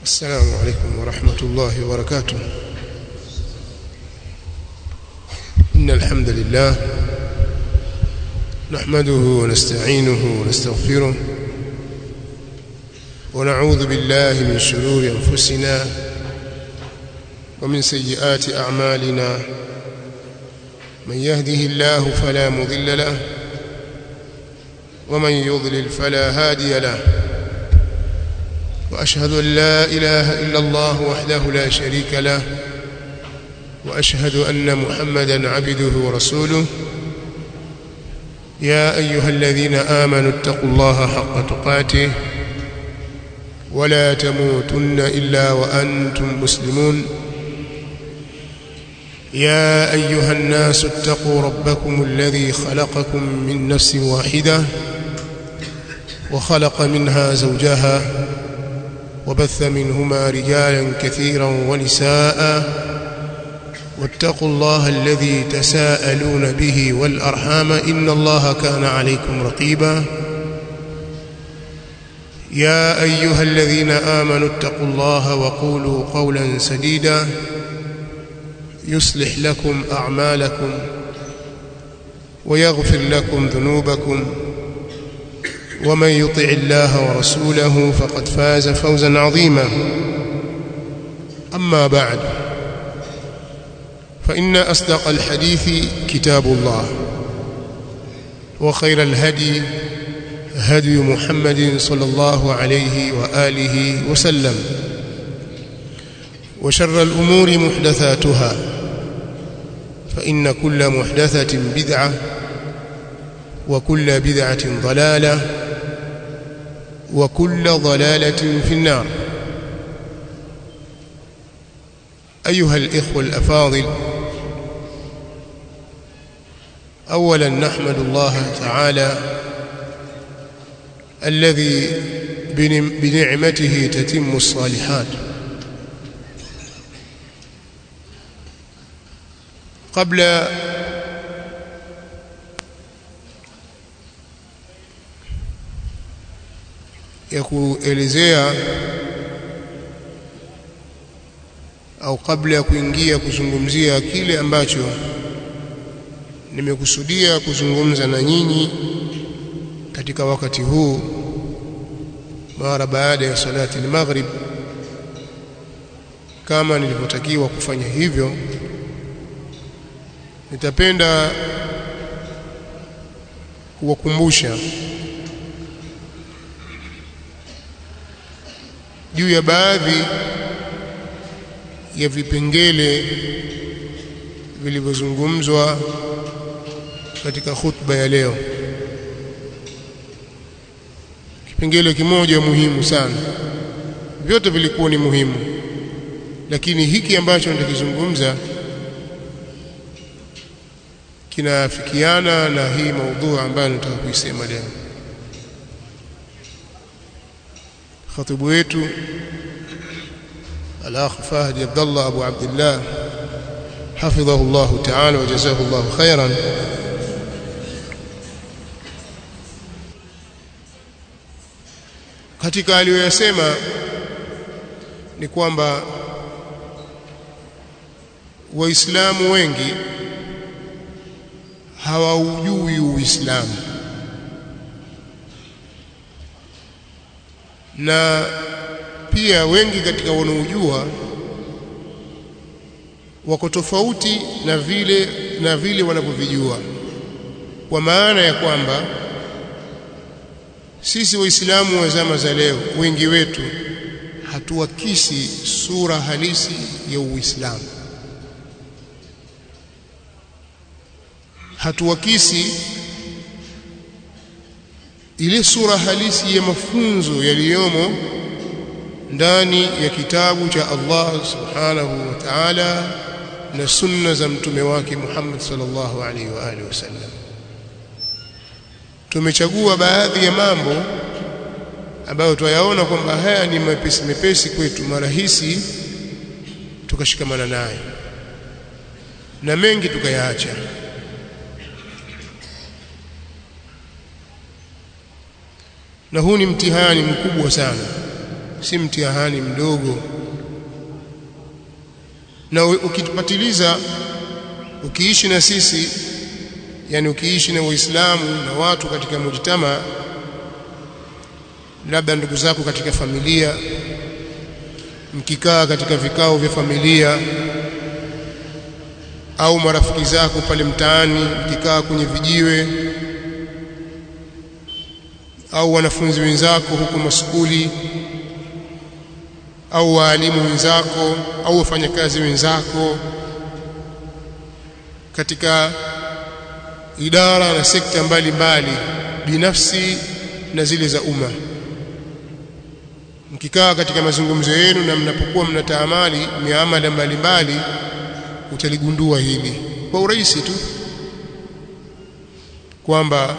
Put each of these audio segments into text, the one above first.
السلام عليكم ورحمة الله وبركاته إن الحمد لله نحمده ونستعينه ونستغفره ونعوذ بالله من شرور أنفسنا ومن سيئات أعمالنا من يهده الله فلا مضل له ومن يضلل فلا هادي له وأشهد أن لا إله إلا الله وحده لا شريك له وأشهد أن محمدا عبده ورسوله يا أيها الذين آمنوا اتقوا الله حق تقاته ولا تموتن إلا وأنتم مسلمون يا أيها الناس اتقوا ربكم الذي خلقكم من نفس واحدة وخلق منها زوجها وبث منهما رجالا كثيرا ونساء واتقوا الله الذي تساءلون به والأرحام إن الله كان عليكم رقيبا يا أيها الذين آمنوا اتقوا الله وقولوا قولا سديدا يصلح لكم أعمالكم ويغفر لكم ذنوبكم ومن يطع الله ورسوله فقد فاز فوزا عظيما أما بعد فإن أصدق الحديث كتاب الله وخير الهدي هدي محمد صلى الله عليه وآله وسلم وشر الأمور محدثاتها فإن كل محدثة بدعة وكل بدعة ضلالة وكل ضلالة في النار أيها الإخوة الأفاضل أولا نحمد الله تعالى الذي بنعمته تتم الصالحات قبل ya kuelezea au kabla ya kuingia kuzungumzia kile ambacho nimekusudia kuzungumza na nyinyi katika wakati huu mara baada ya salati al-maghrib kama nilivyotakiwa kufanya hivyo nitapenda kuwakumbusha juu ya baadhi ya vipengele vilivyozungumzwa katika khutba ya leo kipengele kimoja muhimu sana vyote vilikuwa ni muhimu lakini hiki ambacho nitakizungumza kinafikiana na hii maudhui ambayo nataka kuisema leo خطيب wetu الاخ فهد عبد الله ابو عبد الله حفظه الله تعالى وجزاه الله خيرا katika aliyoyasema ni kwamba waislamu wengi hawaujui uislamu na pia wengi katika wanaojua wako tofauti na vile na vile wanavyovijua kwa maana ya kwamba sisi waislamu wa zama za leo wengi wetu hatuakisi sura halisi ya uislamu hatuakisi ile sura halisi ya mafunzo yaliyomo ndani ya kitabu cha Allah subhanahu wa ta'ala na sunna za mtume wake Muhammad sallallahu alaihi wa alihi wasallam tumechagua baadhi ya mambo ambayo twayaona kwamba haya ni mepesi mepesi kwetu marahisi tukashikamana nayo na mengi tukayaacha na huu ni mtihani mkubwa sana si mtihani mdogo na ukipatiliza ukiishi na sisi yani ukiishi na waislamu na watu katika mujtama labda ndugu zako katika familia mkikaa katika vikao vya familia au marafiki zako pale mtaani mkikaa kwenye vijiwe au wanafunzi wenzako huko maskuli au waalimu wenzako au wafanyakazi wenzako katika idara na sekta mbalimbali binafsi na zile za umma mkikaa katika mazungumzo yenu na mnapokuwa mnataamali miamala mbalimbali utaligundua hili kwa urahisi tu kwamba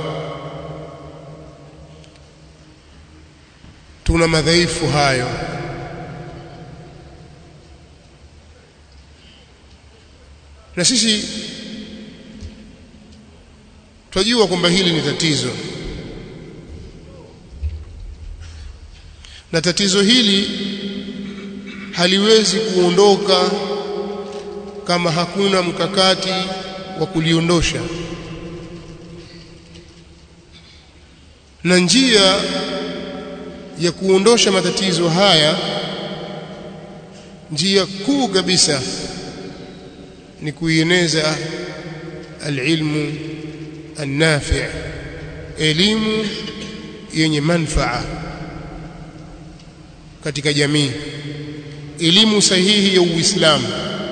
tuna madhaifu hayo na sisi twajua kwamba hili ni tatizo na tatizo hili haliwezi kuondoka kama hakuna mkakati wa kuliondosha na njia ya kuondosha matatizo haya njia kuu kabisa ni kuieneza alilmu النافع elimu yenye manfaa katika jamii elimu sahihi ya Uislamu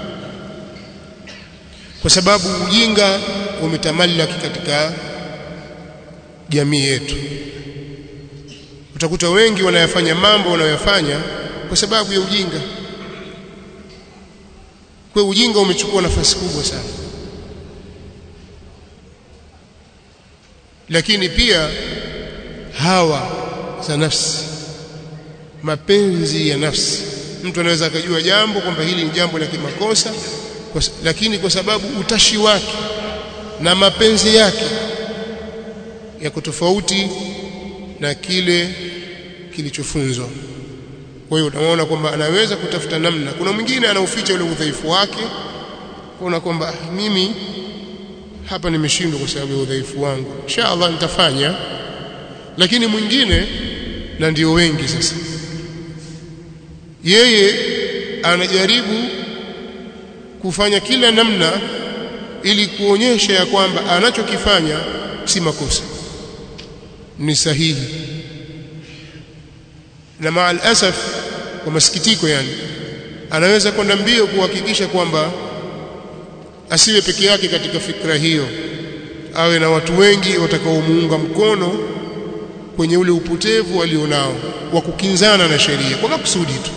kwa sababu ujinga umetamallaki katika jamii yetu utakuta wengi wanayafanya mambo wanayofanya kwa sababu ya ujinga kwa ujinga umechukua nafasi kubwa sana lakini pia hawa za nafsi mapenzi ya nafsi mtu anaweza akajua jambo kwamba hili ni jambo la kimakosa kwa, lakini kwa sababu utashi wake na mapenzi yake yako tofauti na kile kilichofunzwa kwa hiyo unaona kwamba anaweza kutafuta namna kuna mwingine anauficha ule udhaifu wake kuona kwamba mimi hapa nimeshindwa kwa sababu ya udhaifu wangu inshallah nitafanya lakini mwingine na ndio wengi sasa yeye anajaribu kufanya kila namna ili kuonyesha ya kwamba anachokifanya si makosa ni sahihi na maal asaf kwa masikitiko yani anaweza kwenda mbio kuhakikisha kwamba asiwe peke yake katika fikra hiyo awe na watu wengi watakaomuunga mkono kwenye ule upotevu alionao wa kukinzana na sheria kwa makusudi tu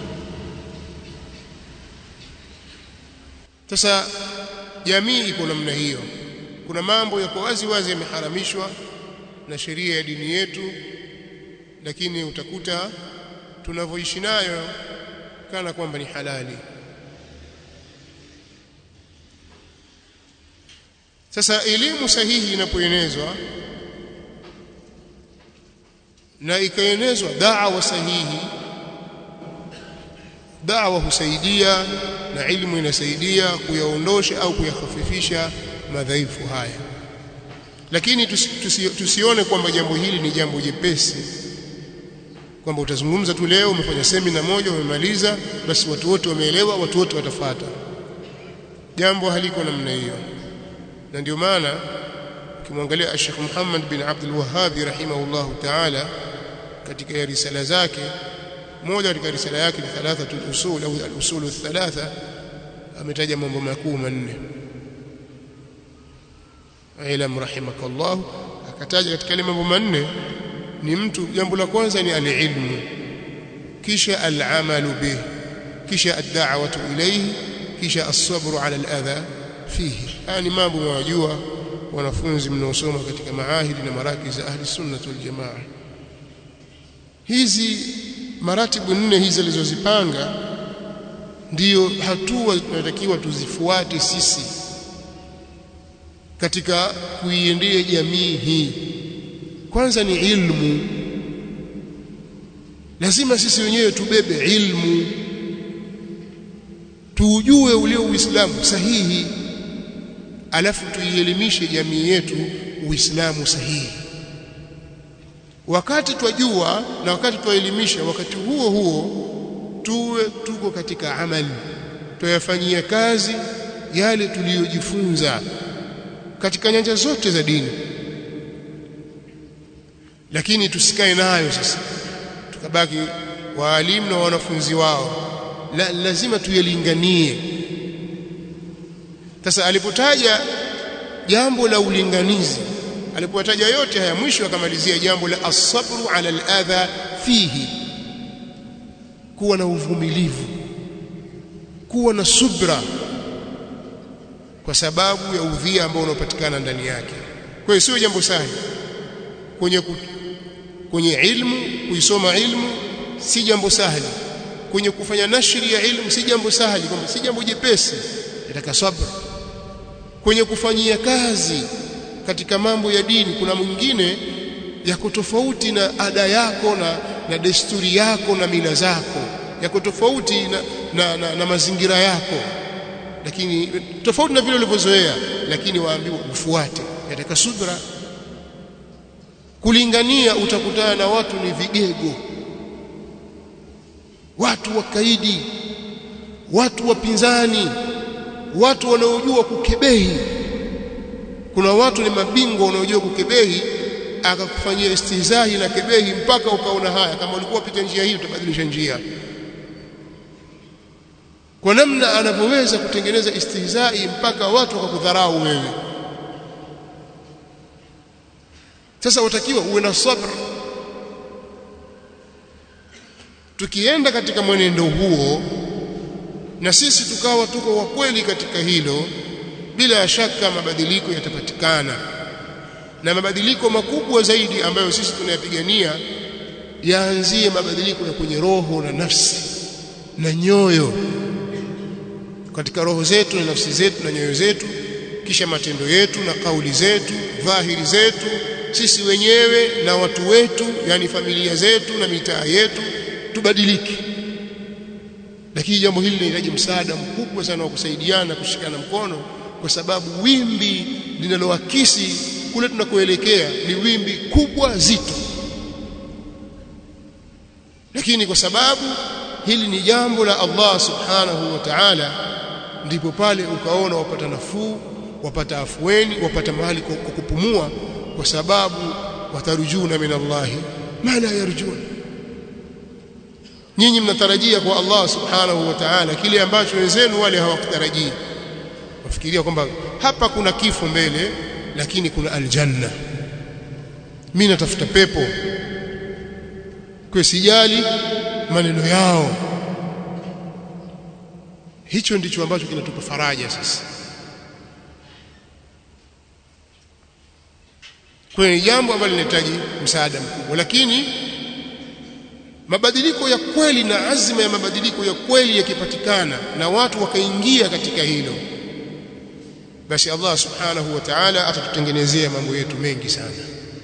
sasa jamii iko namna hiyo kuna mambo yako wazi wazi yameharamishwa na sheria ya dini yetu lakini utakuta tunavyoishi nayo kana kwamba ni halali sasa elimu sahihi inapoenezwa na ikaenezwa da'wa sahihi da'wa husaidia na ilmu inasaidia kuyaondosha au kuyahafifisha madhaifu haya lakini tusi, tusi, tusione kwamba jambo hili ni jambo jepesi kwamba utazungumza tu leo umefanya semina moja umemaliza basi watu wote wameelewa watu wote watafata jambo haliko namna hiyo na ndio maana ukimwangalia Sheikh Muhammad bin Abdul Wahhab rahimahullahu ta'ala katika ya risala zake moja katika risala yake ni thalathatul usul au al-usul thalatha ametaja mambo makuu manne ilam rahimakallah akataja katika ile mambo manne ni mtu jambo la kwanza ni al-ilmu kisha al-amalu bih kisha ad-da'watu ilayhi kisha as-sabru 'ala al-adha fihi haya ni mambo mwajua wanafunzi mnaosoma katika maahidi na marakiz za ahli sunna wal jamaa hizi maratibu nne hizi alizozipanga ndiyo hatua tunatakiwa tuzifuate sisi katika kuiendea jamii hii kwanza ni ilmu lazima sisi wenyewe tubebe ilmu tuujue ule uislamu sahihi alafu tuielimishe jamii yetu uislamu sahihi wakati twajua na wakati twaelimisha wakati huo huo tuwe tuko katika amali tuyafanyia kazi yale tuliyojifunza katika nyanja zote za dini lakini tusikae nayo sasa tukabaki waalimu na wanafunzi wao la, lazima tuyalinganie sasa alipotaja jambo la ulinganizi alipotaja yote haya mwisho akamalizia jambo la asabru ala aladha fihi kuwa na uvumilivu kuwa na subra kwa sababu ya udhia ambao unapatikana ndani yake kwa hiyo sio jambo sahihi kwenye ku, kwenye ilmu kuisoma ilmu si jambo sahali kwenye kufanya nashri ya ilmu si jambo sahali kwamba si jambo jepesi nataka sabra kwenye kufanyia kazi katika mambo ya dini kuna mwingine yako tofauti na ada yako na, na desturi yako na mila zako yako tofauti na, na, na, na mazingira yako lakini tofauti na vile ulivyozoea lakini waambiwa ufuate yataka subra kulingania utakutana na watu ni vigego watu wakaidi watu wapinzani watu wanaojua kukebehi kuna watu ni mabingwa wanaojua kukebehi akakufanyia istihzahi na kebehi mpaka ukaona haya kama ulikuwa pita njia hii utabadilisha njia kwa namna anavyoweza kutengeneza istihzai mpaka watu wakakudharau wewe sasa utakiwa uwe na sabr tukienda katika mwenendo huo na sisi tukawa tuko wa kweli katika hilo bila shaka mabadiliko yatapatikana na mabadiliko makubwa zaidi ambayo sisi tunayapigania yaanzie mabadiliko ya kwenye roho na nafsi na nyoyo katika roho zetu na nafsi zetu na nyoyo zetu kisha matendo yetu na kauli zetu dhahiri zetu sisi wenyewe na watu wetu yani familia zetu na mitaa yetu tubadilike lakini jambo hili linahitaji msaada mkubwa sana wa kusaidiana kushikana mkono kwa sababu wimbi linaloakisi kule tunakoelekea ni wimbi kubwa zito lakini kwa sababu hili ni jambo la Allah subhanahu wa ta'ala ndipo pale ukaona wapata nafuu wapata afueni wapata mahali kwa kupumua kwa sababu watarujuna min Allah ma la yarjun nyinyi mnatarajia kwa Allah subhanahu wa ta'ala kile ambacho wenzenu wale hawakutarajia wafikiria kwamba hapa kuna kifo mbele lakini kuna aljanna mimi natafuta pepo kwa sijali maneno yao hicho ndicho ambacho kinatupa faraja sasa kwa ni jambo ambalo linahitaji msaada mkubwa lakini mabadiliko ya kweli na azma ya mabadiliko ya kweli yakipatikana na watu wakaingia katika hilo basi Allah subhanahu wa ta'ala atatutengenezea mambo yetu mengi sana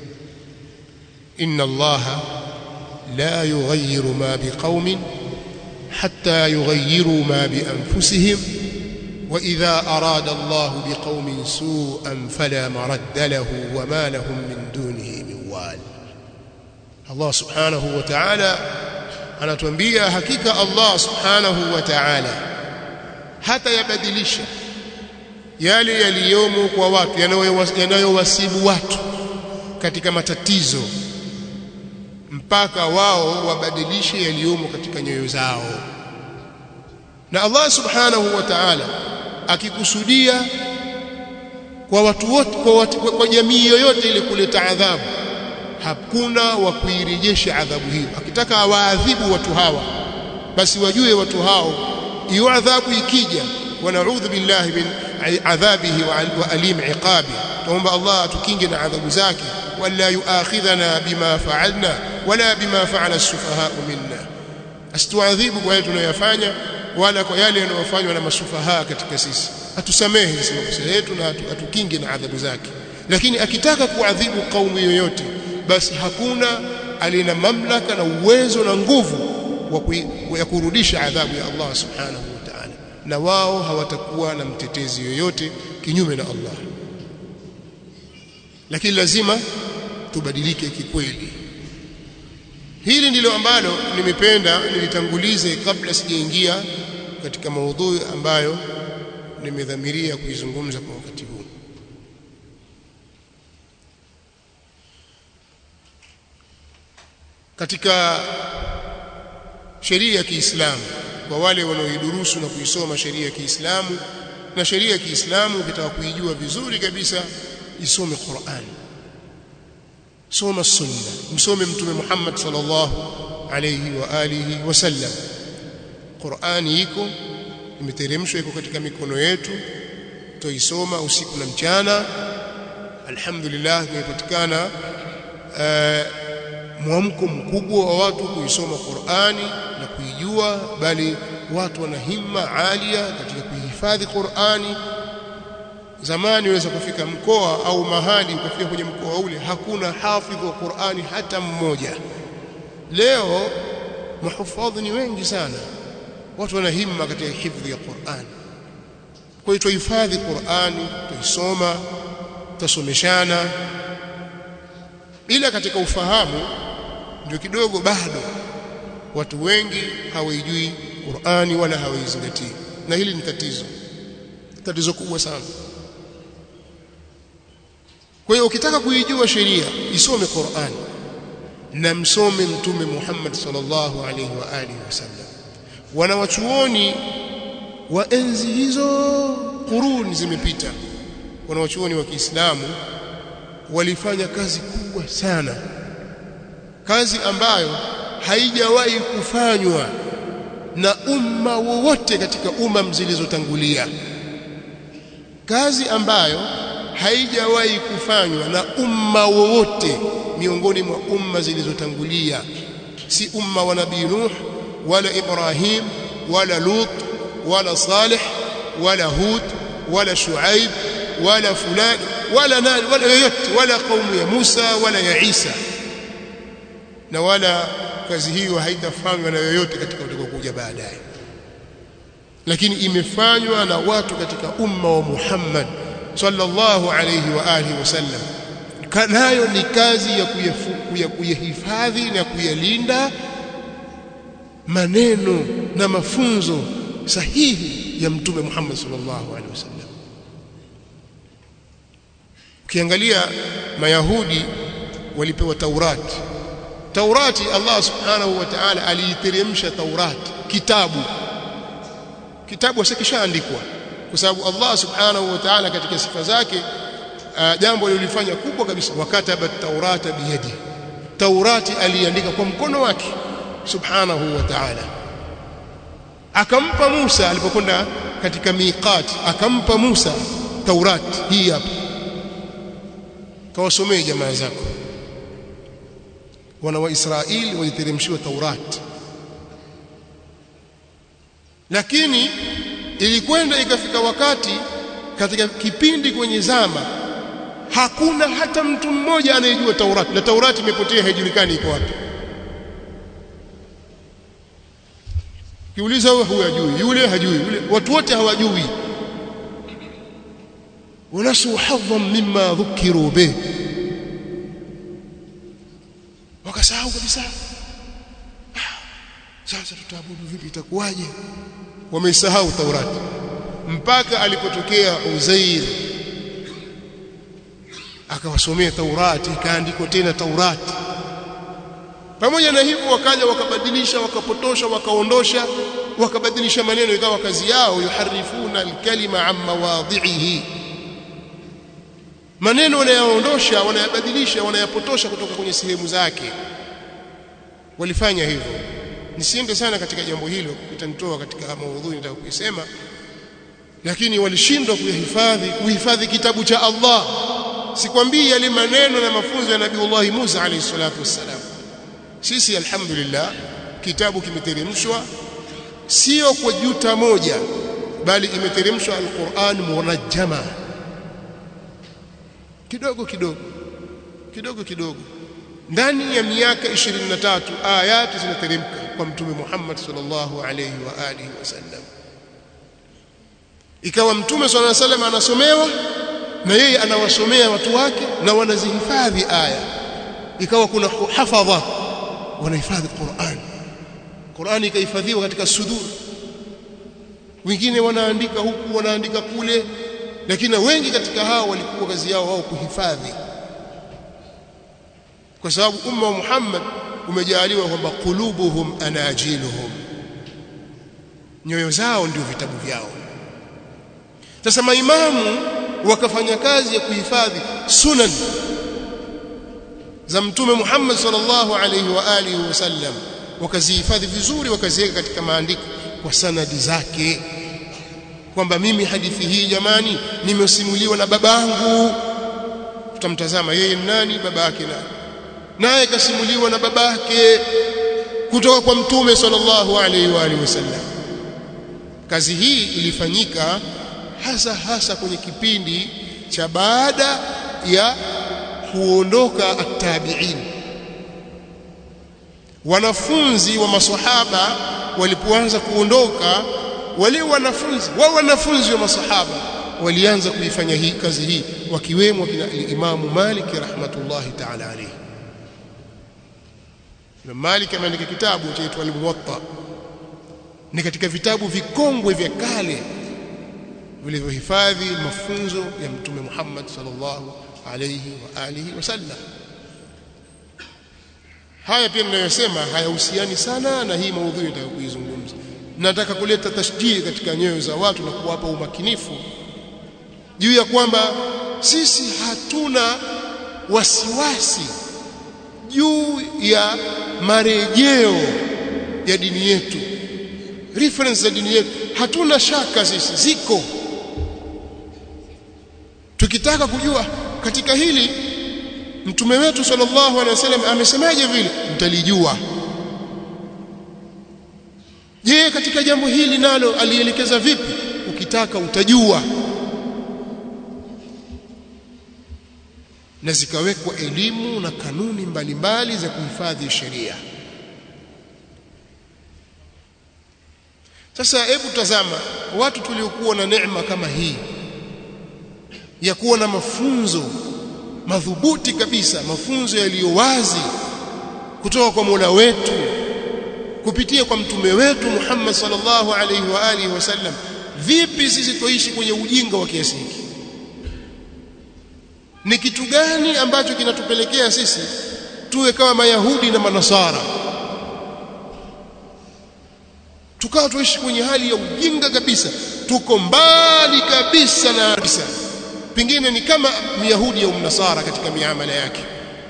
inna Allah la yughayyiru ma biqaumin hatta yughayyiru ma bi anfusihim wa idha arada Allah biqaumin su'an fala maradda lahu wa ma lahum min dunihi min wal Allah subhanahu wa ta'ala anatuambia hakika Allah subhanahu wa ta'ala hata yabadilisha yale yaliyomo kwa watu yanayowasibu watu katika matatizo mpaka wao wabadilishe yaliyomo katika nyoyo zao na Allah subhanahu wa ta'ala akikusudia kwa watu wote kwa, watu, kwa, kwa jamii yoyote ile kuleta adhabu hakuna wa kuirejesha adhabu hiyo akitaka awaadhibu watu hawa basi wajue watu hao hiyo adhabu ikija wanaudhu billahi min adhabihi wa alim iqabi tuomba Allah atukinge na adhabu zake wala yuakhidhana bima fa'alna wala bima fa'ala as-sufaha minna asituadhibu kwa yale tunayofanya wala kwa yale yanayofanywa na masufaha katika sisi atusamehe sisi makosa yetu na atukinge na adhabu zake lakini akitaka kuadhibu kaumu yoyote basi hakuna alina mamlaka na uwezo na nguvu wa kurudisha adhabu ya Allah subhanahu wa ta'ala na wao hawatakuwa na mtetezi yoyote kinyume na Allah lakini lazima tubadilike kikweli hili ndilo ambalo nimependa nilitangulize kabla sijaingia katika maudhui ambayo nimedhamiria kuizungumza kwa wakati huu katika sheria ya Kiislamu kwa wale wanaoidurusu na kuisoma sheria ya Kiislamu na sheria ya Kiislamu ukitaka kuijua vizuri kabisa isome Qur'an soma sunna msome mtume Muhammad sallallahu alayhi wa alihi wasallam Qur'ani iko imeteremshwa iko katika mikono yetu tuisoma usiku na mchana alhamdulillah imepatikana uh, mwamko mkubwa wa watu kuisoma Qur'ani na kuijua bali watu wana himma alia katika kuhifadhi Qur'ani zamani unaweza kufika mkoa au mahali ukafika kwenye mkoa ule hakuna hafidh wa Qur'ani hata mmoja leo mahufadhi ni wengi sana watu wana himma katika hifadhi ya Qur'an kwa hiyo tuhifadhi Qur'ani tuisoma tusomeshana ila katika ufahamu ndio kidogo bado watu wengi hawaijui Qur'ani wala hawaizingatii na hili ni tatizo tatizo kubwa sana kwa hiyo ukitaka kuijua sheria isome Qur'an na msome mtume Muhammad sallallahu alaihi wa alihi wasallam wanawachuoni wa enzi hizo kuruni zimepita wanawachuoni wa Kiislamu walifanya kazi kubwa sana kazi ambayo haijawahi kufanywa na umma wowote katika umma zilizotangulia kazi ambayo haijawahi kufanywa na umma wowote miongoni mwa umma zilizotangulia si umma wa nabii Nuh wala Ibrahim wala Lut wala Salih wala Hud wala Shuaib wala fulani wala nani wala yoyote wala kaumu ya Musa wala ya Isa na wala kazi hiyo haitafanywa na yoyote katika utakaokuja baadaye lakini imefanywa na watu katika umma wa Muhammad sallallahu alayhi wa alihi wasallam nayo ni kazi ya kuyahifadhi na kuyalinda maneno na mafunzo sahihi ya mtume Muhammad sallallahu alaihi wasallam ukiangalia mayahudi walipewa taurati taurati Allah subhanahu wa ta'ala aliiteremsha taurati kitabu kitabu asikishaandikwa kwa sababu Allah subhanahu wa ta'ala katika sifa zake uh, jambo lilifanya kubwa kabisa wakataba taurata biyadi taurati aliandika kwa mkono wake subhanahu wa ta'ala akampa Musa alipokwenda katika miqat akampa Musa taurati hii hapa kawasomee jamaa zako wana wa Israeli waliteremshiwa taurati lakini ilikwenda ikafika wakati katika kipindi kwenye zama hakuna hata mtu mmoja anayejua Taurati na Taurati imepotea haijulikani iko wapi kiuliza wewe huyajui yule hajui yule watu wote hawajui wanasu hadhan mimma dhukiru bih wakasahau kabisa sasa tutaabudu vipi itakuwaje wamesahau Taurati mpaka alipotokea Uzair akawasomea Taurati ikaandikwa tena Taurati pamoja na hivyo wakaja wakabadilisha wakapotosha wakaondosha wakabadilisha maneno ikawa kazi yao yuharifuna alkalima an mawadhihi maneno wanayaondosha wanayabadilisha wanayapotosha kutoka kwenye sehemu zake walifanya hivyo nisiende sana katika jambo hilo itanitoa katika maudhui nitaka kuisema lakini walishindwa kuyahifadhi kuhifadhi kitabu cha Allah sikwambii yale maneno na mafunzo ya Nabii Musa alayhi salatu wassalam sisi alhamdulillah kitabu kimeteremshwa sio kwa juta moja bali imeteremshwa alquran munajjama kidogo kidogo kidogo kidogo ndani ya miaka 23 ayati zinateremka kwa mtume Muhammad sallallahu alayhi wa alihi wasallam ikawa mtume sallallahu alayhi wasallam anasomewa na yeye anawasomea watu wake na wanazihifadhi aya ikawa kuna hafadha wanahifadhi Qur'an Qur'an ikahifadhiwa katika sudur wengine wanaandika huku wanaandika kule lakini wengi katika hao walikuwa kazi yao wao kuhifadhi kwa sababu umma wa Muhammad umejaliwa kwamba qulubuhum anajiluhum nyoyo zao ndio vitabu vyao sasa maimamu wakafanya kazi ya kuhifadhi sunan za mtume Muhammad sallallahu alaihi wa alihi wasallam wakazihifadhi vizuri wakaziweka katika maandiko kwa sanadi zake kwamba mimi hadithi hii jamani nimesimuliwa na babangu tutamtazama yeye nani baba yake nani naye kasimuliwa na babake kutoka kwa mtume sallallahu alaihi wa alihi wasallam kazi hii ilifanyika hasa hasa kwenye kipindi cha baada ya kuondoka at-tabi'in wanafunzi wa maswahaba walipoanza kuondoka wale wanafunzi wao wanafunzi wa masahaba walianza kuifanya hii kazi hii wakiwemo kina Imam Malik rahmatullahi ta'ala alayhi Imam Malik ameandika kitabu chaitwa Al-Muwatta ni katika vitabu vikongwe vya kale vilivyohifadhi mafunzo ya Mtume Muhammad sallallahu alayhi wa alihi wasallam haya pia ninayosema hayahusiani sana na hii maudhui nitakayokuizungumza nataka kuleta tashjii katika nyoyo za watu na kuwapa umakinifu juu ya kwamba sisi hatuna wasiwasi juu ya marejeo ya dini yetu reference za dini yetu hatuna shaka sisi ziko tukitaka kujua katika hili mtume wetu sallallahu alaihi wasallam amesemaje vile mtalijua je katika jambo hili nalo alielekeza vipi ukitaka utajua na zikawekwa elimu na kanuni mbalimbali za kuhifadhi sheria sasa hebu tazama watu tuliokuwa na neema kama hii ya kuwa na mafunzo madhubuti kabisa mafunzo yaliyo wazi kutoka kwa Mola wetu kupitia kwa mtume wetu Muhammad sallallahu alaihi wa alihi wasallam vipi sisi tuishi kwenye ujinga wa kiasi hiki ni kitu gani ambacho kinatupelekea sisi tuwe kama mayahudi na manasara tukawa tuishi kwenye hali ya ujinga kabisa tuko mbali kabisa na kabisa pengine ni kama myahudi au mnasara katika miamala yake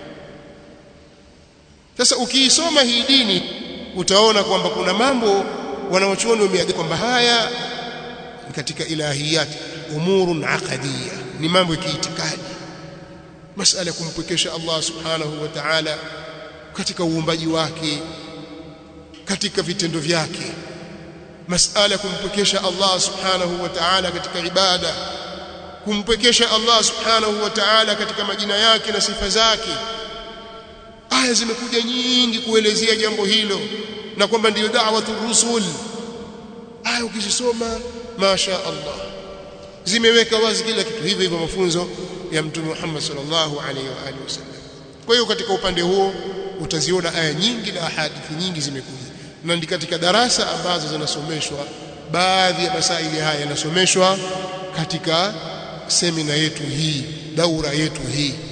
sasa ukiisoma hii dini utaona kwamba kuna mambo wanaochuoni wameaga kwamba haya ni katika ilahiyat umurun aqadiyya ni mambo ya kiitikadi masala ya kumpwekesha Allah subhanahu wa ta'ala katika uumbaji wake katika vitendo vyake masala ya kumpwekesha Allah subhanahu wa ta'ala katika ibada kumpwekesha Allah subhanahu wa ta'ala katika majina yake na sifa zake aya zimekuja nyingi kuelezea jambo hilo na kwamba ndiyo da'watu rusul aya ukizisoma masha Allah zimeweka wazi kila kitu hivyo hivyo mafunzo ya mtume Muhammad sallallahu alaihi wa alihi wasallam kwa hiyo katika upande huo utaziona aya nyingi na hadithi nyingi zimekuja na ndi katika darasa ambazo zinasomeshwa baadhi ya masaili haya yanasomeshwa katika semina yetu hii daura yetu hii